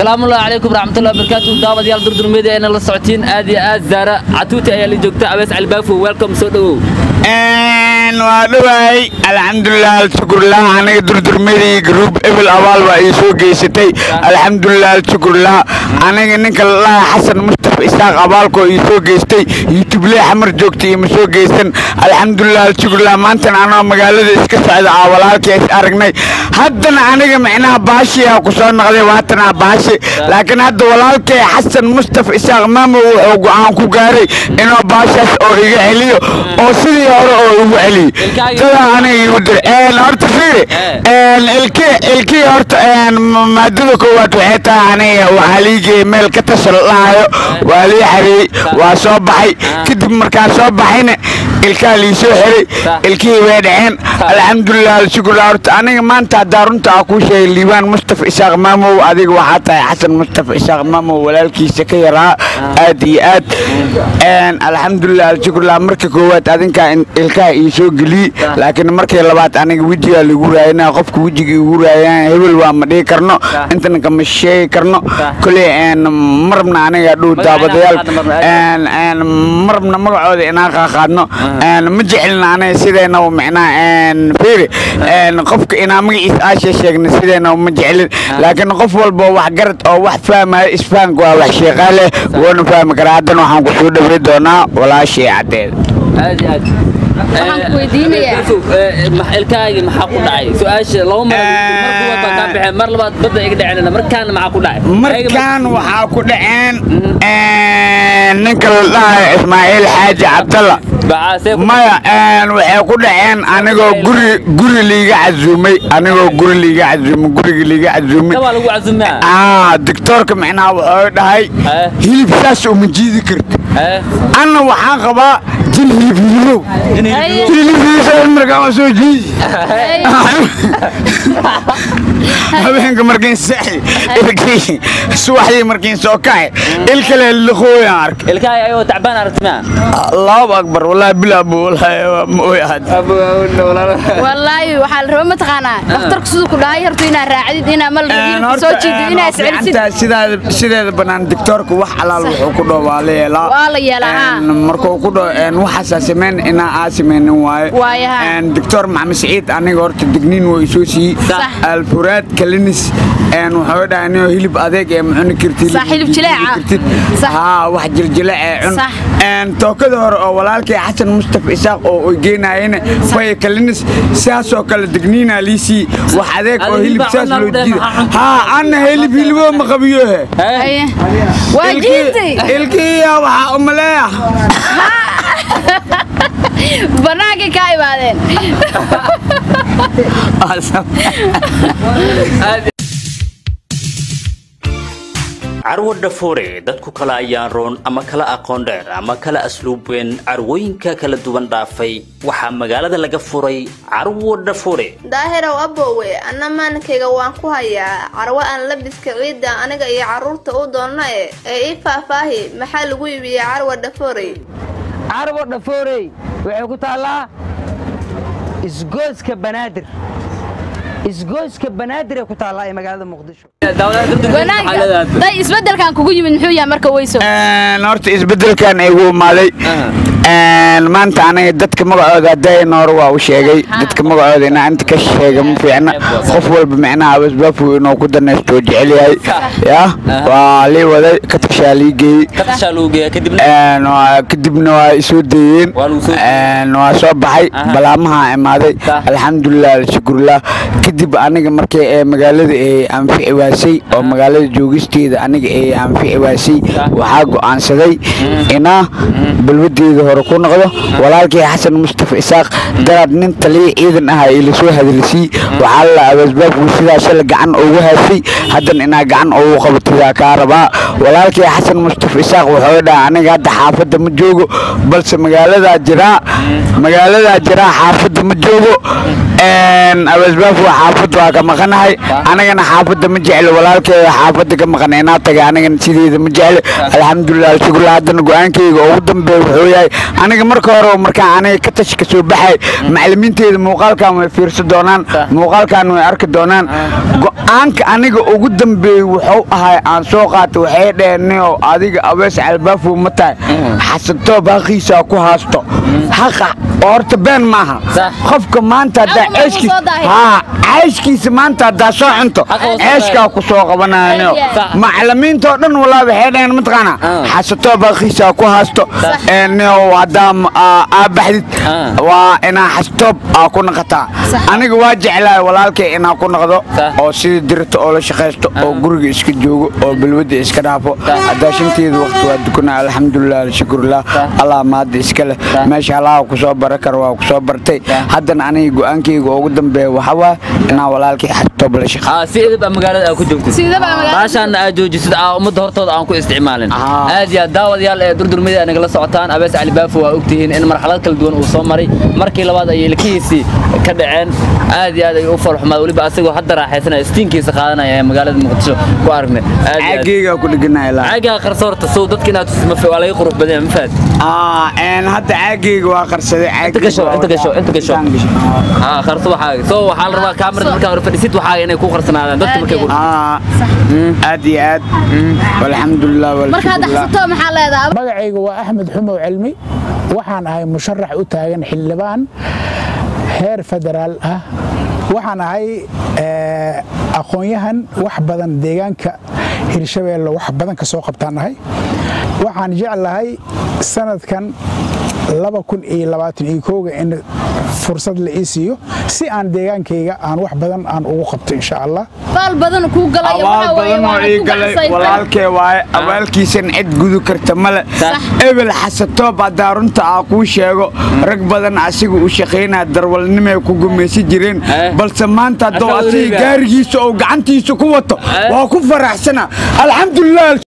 salaamu ullahi calaykum waraxmatullahi wabarakaatu daawadayaal durdurmeeda eena la socotiin aad iyo aad zaara catuuti ayaa la joogta abees albaafo welcome soo dhowow waa dhawaay alxamdulilah alshukurlah aniga durdurmadii gruub ebel abaal baa ii soo geysatay alxamdulilah alshukurlah aniga ninka lalaha xasan mustafa isaaq abaalkoo ii soo geystay yutuble xamar joogta iima soo geysan alxamdulilah alshukurlah maantana anoo magaalada iska socda aa walaalkii is aragnay haddana aniga micnaha baashiyaa ku soo noqday waatana baashi laakiin hadda walaalkay xasan mustafa isaaq maamo wuxuu go'aan ku gaaray inuu baashaas oo iga celiyo oo sidii hore oo igu celiyo sidaa aniga igu dir horta fiiri ilkii ilkii horta maadada koowaad waxay tahay aniga waxaa liigaya meel ka tasha la dhahayo waa lii xareeyey waa soo baxay kadib markaa soo baxayna ilkaa lii soo xiray ilkihii way dhaceen alxamdulilah alshukurlah horta aniga maanta haddaa runta aa kuu sheegay liibaan mustafa isaaq maamow adiga waxaa tahay xasan mustafa isaaq maamow walaalkiisa ka yaraa aad iyo aad alxamdulilah alshukurlah marka koowaad adinkaa ilkaha ii soo geliyey laakiin markii labaad aniga wejigaa lagu raayana qofka wejiga igu raayaan hebel waa ma dhihi karno intana kama sheegi karno koley marabna aniga dhow daabadayaal marabna magacooda inaan qaaqaadno ma jecelna aniga sideenaba micnaha fiiri qofka inaa magaciisa aasha sheegna sideenaba ma jecelin laakiin qof walba wax garad oo wax fahmaya isfahanka waa wax sheeqaa leh woona fahmi karaa haddana waxaan ku soo dhawey doonaa walaashii caddeeda aad iyo aad Waxaan ku weydiinayaa. ilkaagi maxaa ku dhacay su-aasha laba mar mar kuwaad baan kaa baxeen mar labaad badda iga dhaceen markaana maxaa ku dhacay markaan waxaa ku dhaceen ninka la dhahayo ismaaciil xaaji cabdalla bacaasee ku maya waxay ku dhaceen anigoo guri guri liiga casuumay anigoo guri liiga casuumay guriga liiga casuumay kabaa lagu casuumaa aa doctoorka micnaha wuxuu dhahay Eh. hilib saas uma jiidi karti Eh, anna waxaan qabaa jin hilib hilibow Haye. hilibkiisa markaa waa soo jiidi Haye. habeenka markiin saxi ilkii subaxdii markiin soo kacay il kale liqooyaan arkay ilkaagi ayagoo tacbaan aragtimaa allahu akbar wallaahi bilaabu wallaahi waa ma ooy ahad wallaahi waxaa la raba mataqaanaa dhakhtarku siduu ku dhahay horta inaad raacdid inaa mal hilibka soo jiidid inaa iscelisid sidaada sideeda banaan doctoorka wax alaal wuxuu ku dhaho waa la yeelaa Waa la yeelaa, haa. Een, markuu ku dhaho waxaasaa sameyn inaa aa sameynin waaye Waaye, haa. Een, doctor maxamed siciid aniga horta digniin waa isoo siiyey Sax. alfuraad kalinis een, wuxuu dhahay anigoo hilib adeeg ee macuni kartid Sax, hilib jileeca. kartid. Sax. haa wax jiljile ee cun Sax. Een, tookada hore oo walaalkay xasan mustafa isaaq oo oy geenayena faya kalinis sidaasoo kale digniinaa liisii wax adeeg oo Adiga hilib baa saas cunaa loo lagu dhahay, jiida maxaa cunta? haa anna hilib hiliboo ma qabiyo he Haye. waa jiintay ilkiya waxaa umaleeya bannaankay kaa imaadeen carwo dhafoore dadku kala ayaan roon ama kala aqoon dheer ama kala asluub weyn carwooyinka kala duwan dhaafay waxaa magaalada laga furay carwo dhafoore daahirow abbowe anna maalinkayga waan ku hayaa carwo aan labiska ciidda aniga iyo carruurta u doonna e ee ii faahfaahi maxaa lagu iibiyaa carwa dhafoorey carwo dhafoorey waxay ku taallaa isgooska banaadir isgooska banaadir ay ku taallaa ee magaalada muqdisho daawadaha durdurmeeda maxaa wanaagga leedahay day isbeddelkan kugu yimid muxuu yahay marka weyso horta isbedelkan igu imaaday Een, maanta aniga dadka magacooda hadayna hore waa u sheegay dadka magacooda inaa inta ka sheega ma fiicna qof walba micnaha abasbaafu inuu ku danaysto oo jecel yahay ya waa lii waday katashaa lii geeyey katashaa lagu geeya kadibna Een, waa- kadibna waa isoo deeyeen Waa lagu soo deeyey. Een, waa soo baxay Aha. balaamaha imaaday Sa- alxamdulilah alshukurlah kadib aniga markii ee magaalada ee anfici waasay oo magaalada joogisteeda aniga ee anfici waasay Sa- waxaa go'aansaday inaa balwadeeda hore ku noqdo walaalkii xasan mustafa isaaq daraad nin taliya ciidan ah ee lasoo hadalsii waxaa la abasbaabku sidaas la gacan ugu haasay haddana inaa gacan ugu qabatidaa kaa rabaa walaalkii xasan mustafa isaaq wuxuu dhaha aniga hadda xaafadda ma joogo balse magaaladaa jiraa magaaladaa jiraa xaafadda ma joogo abeesbaaf waa xaafad waa ka maqanahay anigana xaafadda ma jeclo walaalkeeda xaafadda ka maqan inaa taga anigana sideeda ma jeclo alxamdulilah alshukrulah haddana go-aankeyga ugu dambeeya wuxuu yahay aniga marka hore markaan aniga ka tashi ka soo baxay macalimiinteeda muuqaalkan way fiirsan doonaan muuqaalkan way arki doonaan go-aanka aniga ugu dambeeyey wuxuu ahay aan soo qaatay waxay dheheen oo adiga abees albaafow ma tahay xasantoo baaqiisa ku haasto haqa oo horta been maaha Sax. qofka maanta haddaa Aqal lagu ceeshkiisa soo daahay. haa ceeshkiisa maanta haddaa soo cunto Aqal soo ceeshkaa ku soo qabanaayo Sax. macalimiintoo dhan walaa waxay dhaheen mataqaana Ah. xasatoo baaqiisa ku haasto nio haddaa m- aa aa baxdid Ah. waa inaa xastoob aa ku naqataa aniga waa jeclahay walaalkay inaa ku noqdo Sax. oo sidii dirta oo la shaqaysto oo guriga iska joogo oo balwadda iska dhaafo haddaa shanteeda waqti waa dukanaa alxamdulilah alshukurlah allah maadda iska leh meesha allaha ku soo bara karo waa ku soo bartay haddana aniga go-aankayga ugu dambeeya waxaa waa inaa walaalkay xastoob la shaqo aa si edib aa magaalada aa ku joogtid Sidaba magaalada- baashaana aad joojisid aa ummadda hortooda aan ku isticmaalin Ah. aad iyo aad daawadayaal ee durdurmada nagala socotaan abees cali baafo waa ogtihiin in marxalad kala duwan uu soo maray markii labaad ayay ilkihiisii ka dhaceen aad iyo aad ay u falxumaad weliba asagoo hadda raaxaysanaya istiinkiisa qaadanaya ee magaalada muqdisho ku aragnay aad iyo aad caagaygaa ku dheganahay ilaa caagaa qarso horta sow dadka inaad tusid ma waa laga qurux badan yahay, ma fahad aa een hadda caagayga waa qarsaday inta gasho inta gasho inta gasho aa qarso waxaaga soo waxaa la rabaa kaamirada markaa hore fadhisid waxaaga inay ku qarsanaadaan dadka markay ku aa aad iyo aad walxamdulilah marka hadda walshukurlah xasato maxaa leedahay magacayga waa axmed xumow cilmi waxaan ahay musharax u taagan xildhibaan heer federaal ah waxaan ahay eh, aqoon-yahan wax badan deegaanka hirshabeelle wax badan ka soo qabtaan ahay waxaan jeclahay sanadkan laba kun iyo labaatan iyo kooga in fursad la ii siiyo si aan deegaankayga aan wax badan aan ugu qabto insha allah baal badan kuu galayo abaal waxa weeye badan oo waana ii ku galay gacsaysan. walaalkee waaye abaalkiisan cid gudu karta male Sax. ebel xasatoob haddaa runta aa kuu sheego rag badan asiga u shaqaynaa darwalnimay ku gumaysan jireen Eh. balse maanta hadduu Asaga asiga weliba. gaarigiisa oo gacantiisa ku wato Eh. waa ku faraxsana alxamdulilah